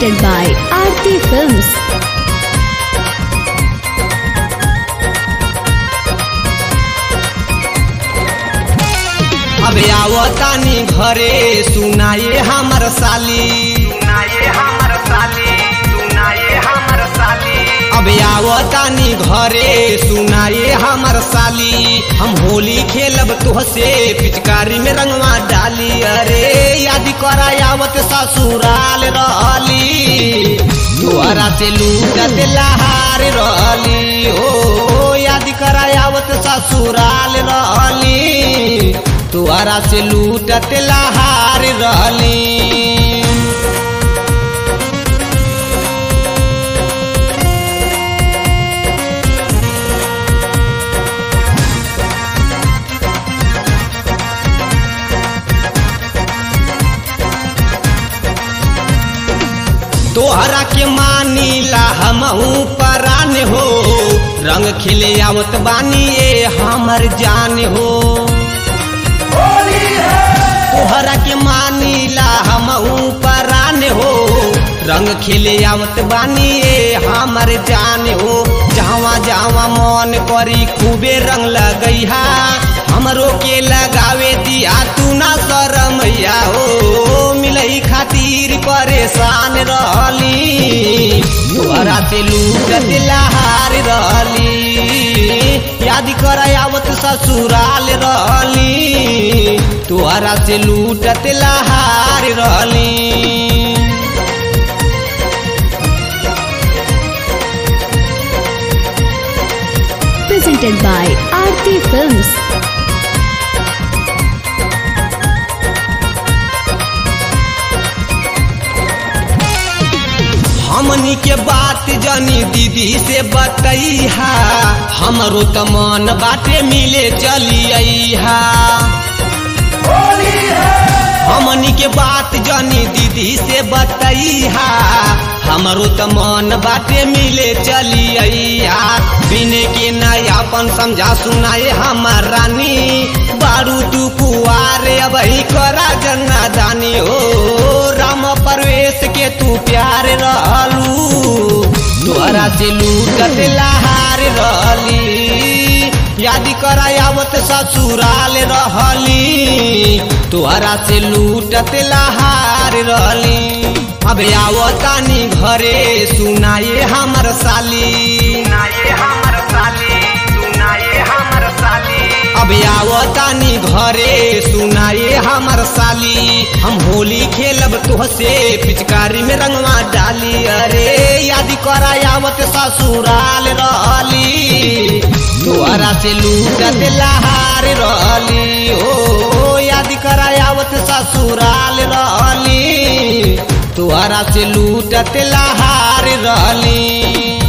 presented by Aarti Films. अब आवतानी घरे सुनाए हमर साली सुनाए हमर साली सुनाए हमर साली अब आवतानी घरे सुनाए हमर साली हम होली खेलब तोहसे पिचकारी में रंगवा डाली अरे याद करा आवत ससुराल रहली तोहरा से लूटत लहार रहली ओ याद करा आवत ससुराल रहली तोहरा से लूटत लहार रहली तोहरा के मानीला हमहू परान हो रंग खिले आवत बानी ए हमर जान हो तोहरा के मानीला हमहू परान हो रंग खिले आवत बानी ए हमर जान हो जहाँ जहाँ मन करी खूबे रंग लगैहा हमरो के लगावे दिया तू ना शरमैया हो मिलई खातिर परेशान रहली तोहरा से लूटत लहार रहली याद कर आवत ससुराल रहली तोहरा से लूटत लहार रहली Presented by Aarti Films. हमनी के बात जानी दीदी से बतैहा हमरो त मन बाटे मिले चलिया हमनी के बात जानी दीदी से बतैहा हमरो त मन बाटे मिले चलिया बिने के नयापन समझा सुनाए हमर रानी बारू तू कुआरे अब करा जन्ना दानी हो राम परवेश के तू प्यार रहलू तोहरा से लूटत लहार रहली याद करा आवत ससुराल रहली तोहरा से लूटत लहार रहली अब आवतानी घरे सुनाए हमर साली सुनाए हमर साली सुनाए हमर साली अब आवतानी घरे सुनाए हमर साली हम होली खेलब तोहसे पिचकारी में रंगवा डाली अरे याद करा आवत ससुराल रहली तोहरा से लूटत लहार रहली ओ याद करा आवत ससुराल रहली तोहरा से लूटत लहार रहली